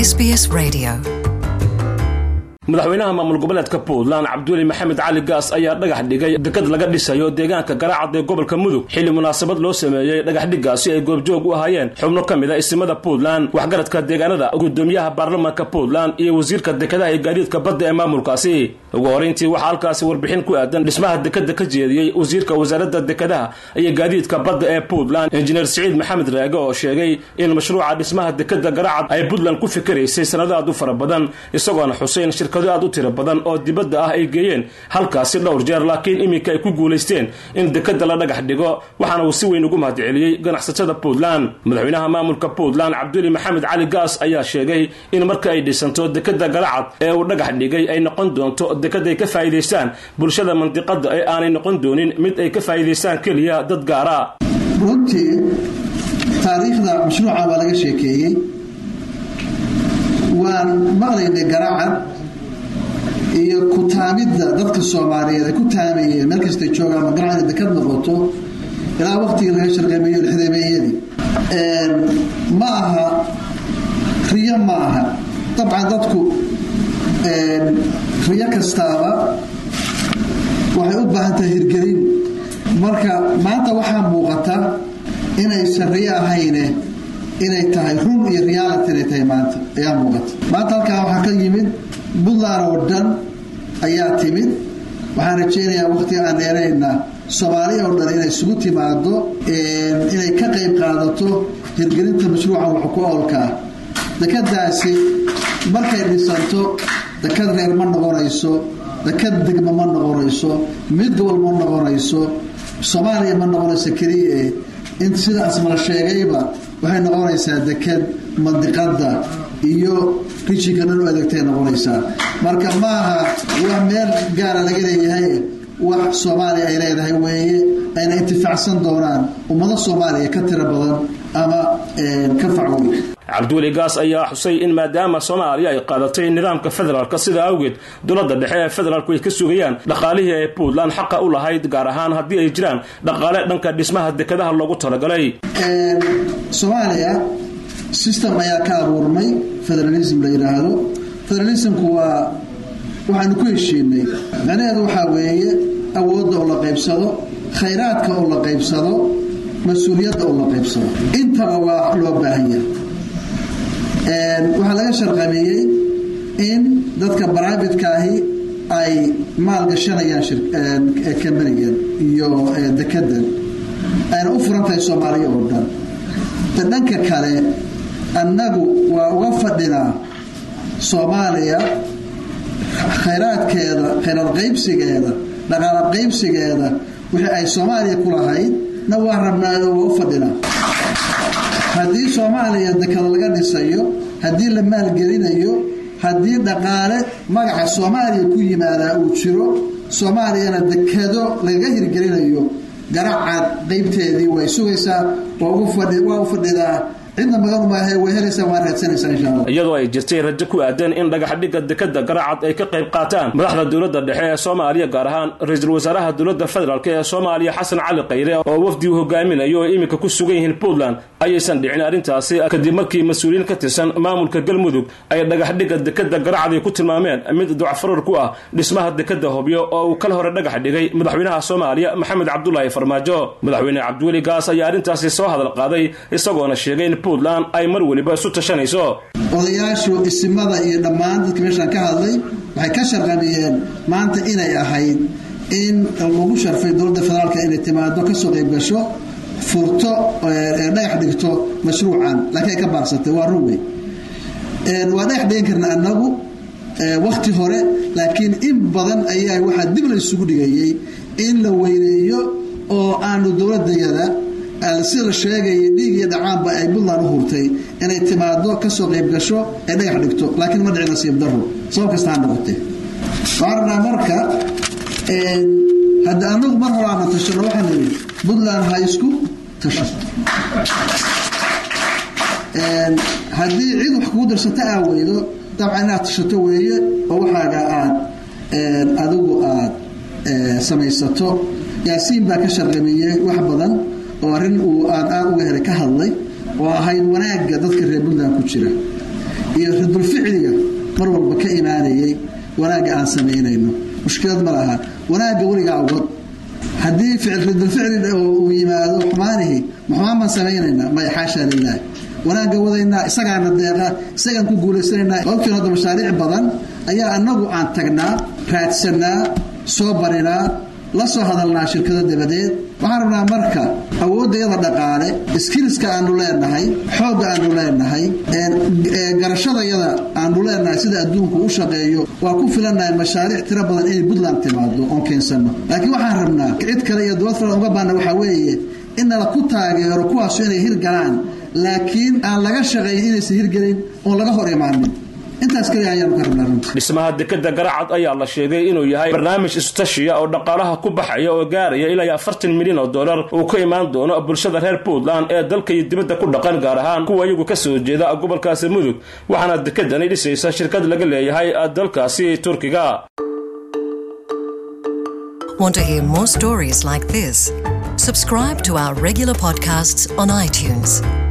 SBS Radio. madaxweynaha maamul goboleedka puntland cabdiweli maxamed cali gaas ayaa dhagax dhigay dekad laga dhisayo deegaanka garaacad ee gobolka mudug xilli munaasabad loo sameeyey dhagaxdhigaasi ay goobjoog u ahaayeen xubno ka mid a isimada puntland waxgaradka deegaanada gudoomiyaha baarlamaanka puntland iyo wasiirka dekadaha iyo gaadiidka badda ee maamulkaasi ugu horeyntii waxaa halkaasi warbixin ku aadan dhismaha dekada ka jeediyey wasiirka wasaaradda dekadaha iyo gaadiidka badda ee puntland injineer siciid maxamed raage oo sheegay in mashruuca dhismaha dekada garaacad ay puntland ku fikiraysay sanado aad u fara badan isagoona xuseyn shirkado aad u tiro badan oo dibadda ah ay geeyeen halkaasi dhowr jeer laakiin iminka ay ku guulaysteen in dekada la dhagax dhigo waxaana uu si weyn ugu mahadceliyey ganacsatada puntland madaxweynaha maamulka puntland cabduli maxamed cali gaas ayaa sheegay in marka ay dhisanto dekada garacad ee uu dhagax dhigay ay noqon doonto dekad ay ka faa'iidaystaan bulshada mandiqada ee aanay noqon doonin mid ay ka faa'iidaystaan keliya dad gaara runtii taariikhda mashruuca waa laga sheekeeyey waan maqlaynay garacad iyo ku taamidda dadka soomaaliyeed ay ku taamayeen meel kastay joogaan ma garacad inay dekad noqoto ilaa waqtigii laga sharqameeyo lixdameeyadii ma aha riyo ma aha dabcan dadku riyo kastaaba waxay u baahan tahay hirgelin marka maanta waxaa muuqata inaysan riyo ahayne inay tahay run iyo reality inay tahay maanta ayaa muuqata maanta halkaa waxaa ka yimid puntland oo dhan ayaa timid waxaan rajaynayaa waqtiga aan dheerayna soomaaliya oo dhan inay isugu timaado inay ka qayb qaadato hirgelinta mashruucan wax ku oolkaa dekadaasi markay dhisanto dekad reer ma noqonayso dekad degmo ma noqonayso mid gobol ma noqonayso soomaaliya ma noqonayso keliya in sidaas mala sheegayba waxay noqonaysaa dekad mandiqada iyo rijinka dhan u adeegtay noqonaysaa marka maaha wax meel gaara laga leeyahay wax soomaaliya ay leedahay weeye ayna intifaacsan doonaan ummado soomaaliya ka tiro badan ama ka facweyn cabdiweli gaas ayaa xusay in maadaama soomaaliya ay qaadatay nidaamka federaalka sida awgeed dowladda dhexe ee federaalku ay ka sugayaan dhaqaalihii ay puntland xaqa u lahayd gaar ahaan haddii ay jiraan dhaqaale dhanka dhismaha dekadaha loogu talagalay soomaaliya system ayaa ka abuurmay federalism la yidhaahdo federalismku waa waxaanu ku heshiinay macnaheedu waxaa weeye awoodda oo la qaybsado khayraadka oo la qaybsado mas-uuliyadda oo la qaybsado intaba waa loo baahanya waxaa laga sharqameeyey in dadka bribadkaahi ay maalgashanayaan kambanigan iyo dekadan ayna u furan tahay soomaaliya oo dhan ta dhanka kale annagu waa uga fadhinaa soomaaliya khayraadkeeda khayraad qaybsigeeda dhaqaala qaybsigeeda wixii ay soomaaliya ku lahayd na waa rabnaayo waa u fadhinaa haddii soomaaliya dekado laga dhisayo haddii la maalgelinayo haddii dhaqaale magaca soomaaliya ku yimaadaa uu jiro soomaaliyana dekado lagaga hirgelinayo garacad qaybteedii way sugaysaa waa u fadhidaa cidna maganu maahe way helaysaa waa raadsanaysaa insha allah iyadoo ay jirtay rajo ku aadan in dhagaxdhigga dekada garacad ay ka qayb qaataan madaxda dowladda dhexe ee soomaaliya gaar ahaan ra-iisul wasaaraha dowladda federaalk ee soomaaliya xasan cali khayre oo wafdi uu hogaaminayo oo iminka ku sugan yihiin puntland ayaysan dhicin arrintaasi kadib markii mas-uuliyiin ka tirsan maamulka galmudug ay dhagaxdhigga dekada garacad ay ku tilmaameen mid ducfarar ku ah dhismaha dekada hobyo oo uu kala hore dhagax dhigay madaxweynaha soomaaliya maxamed cabdulaahi farmaajo madaxweyne cabdiweli gaas ayaa arrintaasi soo hadal qaaday isagoona sheegay in puntland ay mar weliba isu tashanayso odayaashu isimada iyo dhammaan dadka meeshaan ka hadlay waxay ka sharqamiyeen maanta inay ahayd in lagu sharfay dowladda federaalka inay timaado kasoo qayb gasho furto dhagax dhigto mashruucan laakiin ay ka baarsatay waa run wey waa dhagax dhigan karna annagu wakti hore laakiin in badan ayaa waxaa dib la isugu dhigayay in la weyneeyo oo aanu dowladayada sida la sheegaya dhiig iyo dhacaanba ay puntland u hurtay inay timaado kasoo qayb gasho ay dhagax dhigto laakiin ma dhici nasiib daro sabab kasta ha noqotee waxaan rabnaa marka hadda anagu mar hore aana tashano waxaan nidhi puntland ha isku tasho haddii cid wax kugu darsata aa weydo dabcan inaad tashato weeye oo waxaaga aad adigu aad samaysato yaasiin baa ka sharqameeyey wax badan oo arrin uu aan aad uga helay ka hadlay oo ahayd wanaagga dadka reer puntland ku jira iyo ridulficliga mar walba ka imaanayay wanaagga aan samaynayno mushkilad ma laha wanaagga weligaa wad haddii ridulficli uu yimaado xumaanihi maxumaan baan samaynaynaa may xaasha lilaah wanaagga wadaynaa isagaana deeqa isagaan ku guulaysanaynaa ogtiin hadda mashaariic badan ayaa annagu aan tagnaa raadsannaa soo barinaa la soo hadalnaa shirkado dabadeed waxaan rabnaa marka awooddayada dhaqaale skiliska aanu leenahay xoogga aanu leenahay garashadayada aanu leenahay sida adduunku u shaqeeyo waa ku filannahay mashaariic tiro badan inay puntland timaado oon keensanno laakiin waxaan rabnaa cid kale iyo dowlad kale uga baana waxaa weeye in nala ku taageero kuwaasu inay hirgalaan laakiin aan laga shaqayn inaysan hirgelin oon laga hor imaanin intaas kaliya ayaanu ka rabnaa runti dhismaha dekeda garacad ayaa la sheegay inuu yahay barnaamij istashiya oo dhaqaalaha ku baxaya oo gaaraya ilaa afartan milyan oo dollar uu ka imaan doono bulshada reer puntland ee dalka iyo dibadda ku dhaqan gaar ahaan kuwa iyagu ka soo jeeda gobolkaasi mudug waxaana dekedani dhisaysa shirkad laga leeyahay dalkaasi turkiga Want to hear more stories like this? Subscribe to our regular podcasts on iTunes.